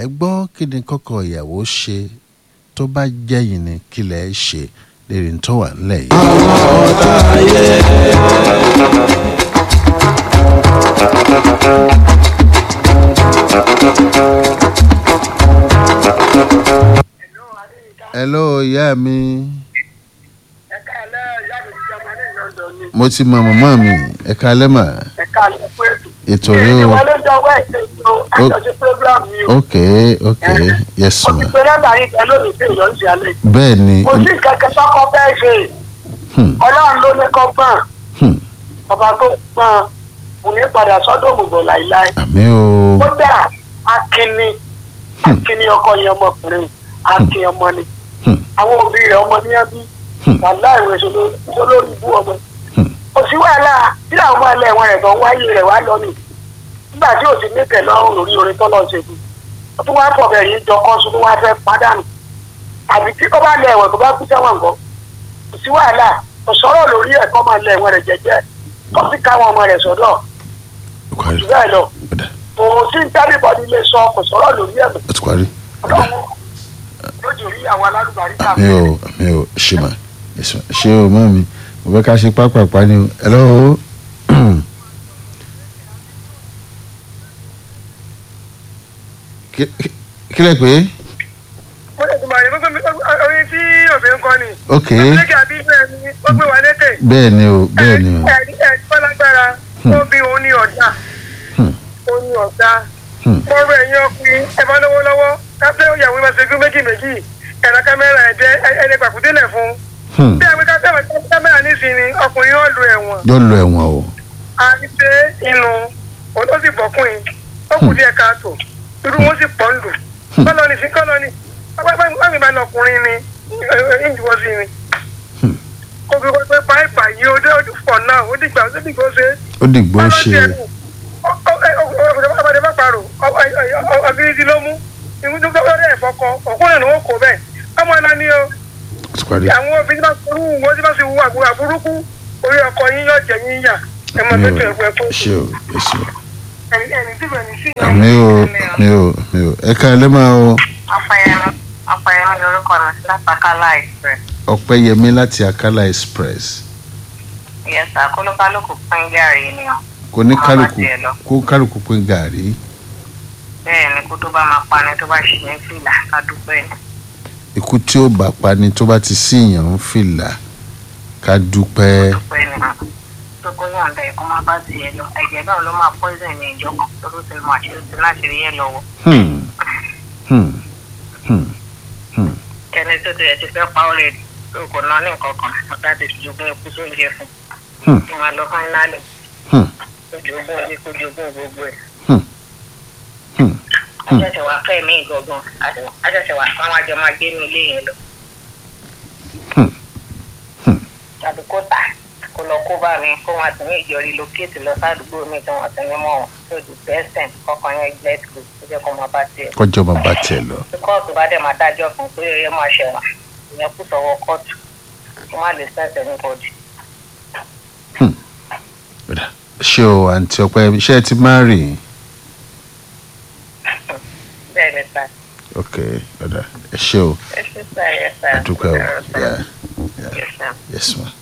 ẹ gbọ́ kí ni kọ́kọ́ ìyàwó ṣe tó bá jẹ́yìn ni kí lẹ̀ ẹ́ ṣe lérí tó wà nílẹ̀ yìí. hello ìyá mi ẹ̀ka alẹ́ ìyá mi ti jẹ́ ní London ni. mo ti mọ màmá mi ẹ kalẹ́ mà ẹ̀ka alẹ́ fún ètò. ètò rẹ o ìwọlé jọ wẹ́ẹ̀sì ètò àjọṣe program mi o. ok ok yes mo ma ti pe nọ́mbà yín kan lónìí pé èèyàn ń ṣe alẹ́. bẹ́ẹ̀ ni kò sí kẹ̀kẹ́ sọ́kọ́ fẹ́ ṣe hmm, ọlọ́run ló ní kọ́ gbọ́n hmm, ọba tó gbọ́n kò ní padà sọ́dọ̀ òmùgọ̀ láìláì. àmì o kódà akínni akínni ọkọ yẹn ọmọkùnrin akin ọmọ ni hmm, àwọn òbí rẹ̀ ọmọ ní ẹbí Hmm. wàhálà ìwé sọlórí ibú ọmọ hmm, kò sí wàhálà tí àwọn ọmọ ẹlẹ́ wọn rẹ̀ tó ń wáyé rẹ̀ wá lọ ni nígbà tí ò sí níkẹ̀ lọ́rùn lórí orin tọ́lọ́ ṣe fún un tó wá pọ̀ bẹ́ẹ̀ yìí jọ kọ́ sún tó wá fẹ́ pádànù àbí tí kò bá lẹ ẹ̀wọ̀n tó bá kú sẹ́wọ̀n nǹkan kò sí wàhálà kò sọ̀rọ̀ lórí ẹ̀kọ́ máa lẹ ẹ̀wọ̀n rẹ̀ jẹ́jẹ́ kó sì káwọn ọmọ rẹ̀ sọ́dọ̀ ó parí jù bẹ́ẹ̀ lọ ó dà kò sí tábìbọ̀dì lè sọ kò sọ̀rọ̀ lórí ẹ̀mí ó ti parí ọlọ́run lójú rí àwọn alálùbárí àmì o àmì o ṣe mà yes ma ṣe o mọ mi mo fẹ́ ká ṣe pápápá ni o hello Kí- kí- kí lẹ pé mo lè tún máa rí gbogbo orin tí òfin ń kọ́ ni ok ọ̀pọ̀lọpọ̀ àbí bẹ́ẹ̀ ni ó gbé wa létè bẹ́ẹ̀ ni o bẹ́ẹ̀ ni o ẹ̀rí ẹ̀rí fọlágbára ó bí òun ní ọ̀dà Hmm, òun ní ọ̀dà hmm, mo rọ ẹ̀yin ọkùnrin ẹ bá lọ́wọ́ lọ́wọ́ káfíń ìyàwó máa ṣẹ́gun méjì méjì ẹ̀rọ kámẹ́rà ẹ̀jẹ̀ ẹni pàkúndínlẹ̀ fún hmm. bí àwọn kámẹ́rà nísìnyí ọkùnrin yóò lu ẹ̀wọ̀n yóò lọ ẹ̀wọ̀n o àti pé inú òun ó sì bọ̀kùnrin ó kù díẹ̀ káàtó irú wọn sì pọ̀ ń lù kọ́lọ́ ni sí kọ́lọ́ ni wọ́n mi bá lọ ọkùnrin ni ìjùwọ́ sí ni Hmm. kó fi wọ́n pé páìpà yìí ó dé ojú pọ̀ náà ó dìgbà ó dìgbà ó ṣe é ó dìgbò ṣe ọmọdé bá parò ọgírídì ló mú ìmúdú lọ́rẹ́ ẹ̀fọ́kọ ọkùnrin ni wọ́n kó bẹ́ẹ̀ ọmọ ẹ̀la ni o ó ti parí àwọn obìnrin bá forú wọn tí bá sì wú àbúrò àbúrúkú orí ọkọ yín yóò jẹ yín yà ẹ máa àmì tó o tẹ̀ ẹ̀kọ́ ṣe o ẹ ṣe o ẹni ẹni tí bẹ̀rẹ̀ sí. àmì o àmì o àmì o ẹ ká ẹ lẹ́ máa o ọpẹyẹmí ọpẹyẹmí lorúkọ mi látàkàlà express ọpẹ́yẹmí láti akala express yẹsà kólókálùkù pín gàrí ni o kò ní Ọmọ kálukú tiẹ̀ lọ. kó kálukú pín gàrí bẹ́ẹ̀ ni kó tó bá máa pani tó bá ṣì ní fìlà ká dúpẹ́ ni ikú tí ó bá pa ni tó bá ti síyàn ń fìlà ká dúpẹ́ dúpẹ́ ni tó kó yọ̀ǹda ẹ̀kọ́ máa bá tiẹ̀ lọ ẹ̀jẹ̀ náà ló máa poison ní ìjọba tó tó ti mọ àṣírí ti láti rí ẹ lọ́wọ́ Hmm, hmm, hmm, hmm. ẹni tó ti ẹ̀ ti fẹ́ pa ọ́rẹ́ tó kò ná ní nǹkan kan ọ̀tá ti jogún ikú sóúnjẹ fún Hmm. kí wọ́n lọ fáínálì Hmm. kó jogún ilé kó jogún gbogbo ẹ̀. Hmm. Hmm. àṣẹ̀ṣẹ̀ wà fẹ́ mí gangan àṣẹ̀ṣẹ̀ wà káwọn àjọ máa gbé ní ilé yẹn lọ. Hmm. Hmm. tàbí kó tà kó lọ kó bá mi kó wọn àtúnyẹ ìjọ relocate lọ sádùúgbò mi tí wọn àtúnyẹ mọ wọn tó di bẹ́sẹ̀n kọkàn yẹn gbẹ́ tó kó jẹ́ kó máa bá tiẹ̀. kọjọ́ máa bá tiẹ̀ lọ. tí kóòtù bá dẹ̀ máa dájọ́ fún pé ẹ máa ṣẹ̀wọ̀n ìyẹn kú sọ̀wọ́ kóòtù kó má lè sẹ́sẹ̀ ní bọ́ọ̀dì. Bẹ́ẹ̀ ṣé o àǹtí ọpẹ́ ṣé ẹ ti máa rì bẹ́ẹ̀ ni sá ok ọ̀dà ẹ ṣé o ẹ ṣe sá ẹ sá àdúpẹ́ o yeah, Yes, sir. yes ma.